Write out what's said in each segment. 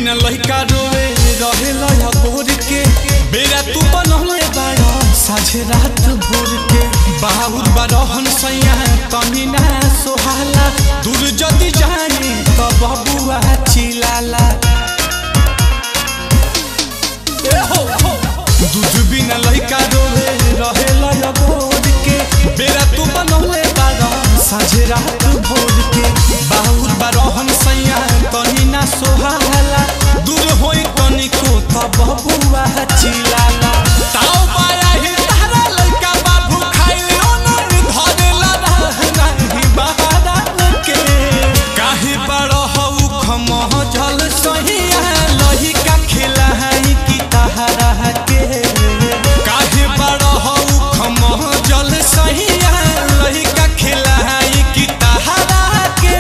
बिना लइका रोवे रहे लया बोर के बेरा तू बनले बाड़ा साझे रात भोर के बाहुर बारहन सैया तमी ना सोहाला दूर जदी जानी त बबुआ चिलाला ए हो हो दूध बिना लइका रोवे रहे लया बोर के बेरा तू बनले बाड़ा साझे रात भोर के बाहुर बारहन सैया तनी ना सोहाला दूर होई तनिको त बबुआ चिलाला ताऊ बाया ही तारा लइका बाबू खाइले ओनर धरेला नाही बहारा के काहे बड़ हऊ खमह जल सहिया लहिका खिलाही की तहरा के काहे बड़ हऊ खमह जल सहिया लहिका खिलाही की तहरा के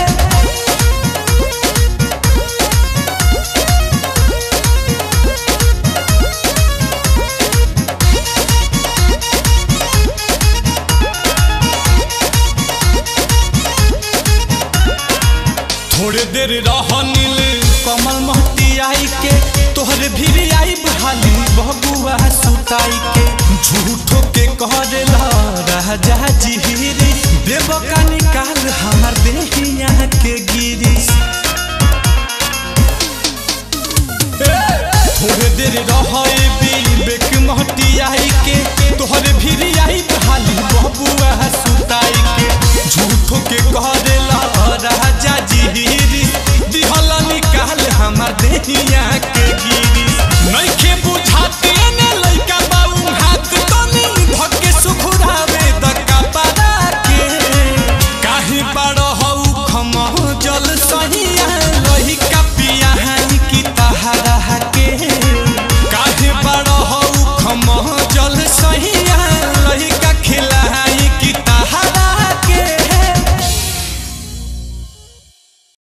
थोड़े देर रह नील कमल महती आई के तोहरे भी आई बहाली बबुआ सुताई के झूठो के करेला राजा जिहिरी देव का निकाल हमार देहिया के गिरी थोड़े देर रहे बेक महती आई के तोहरे भी आई बहाली बबुआ सुताई के झूठो के करेला राजा जिहिरी दिहला निकाल हमार देहिया के गिरी नइखे बुझाते ने लइका बाऊ हाथ तनी धके सुखुरावे द कपड़ा के काहे बड़ हऊ खमह जल सहिया लहिका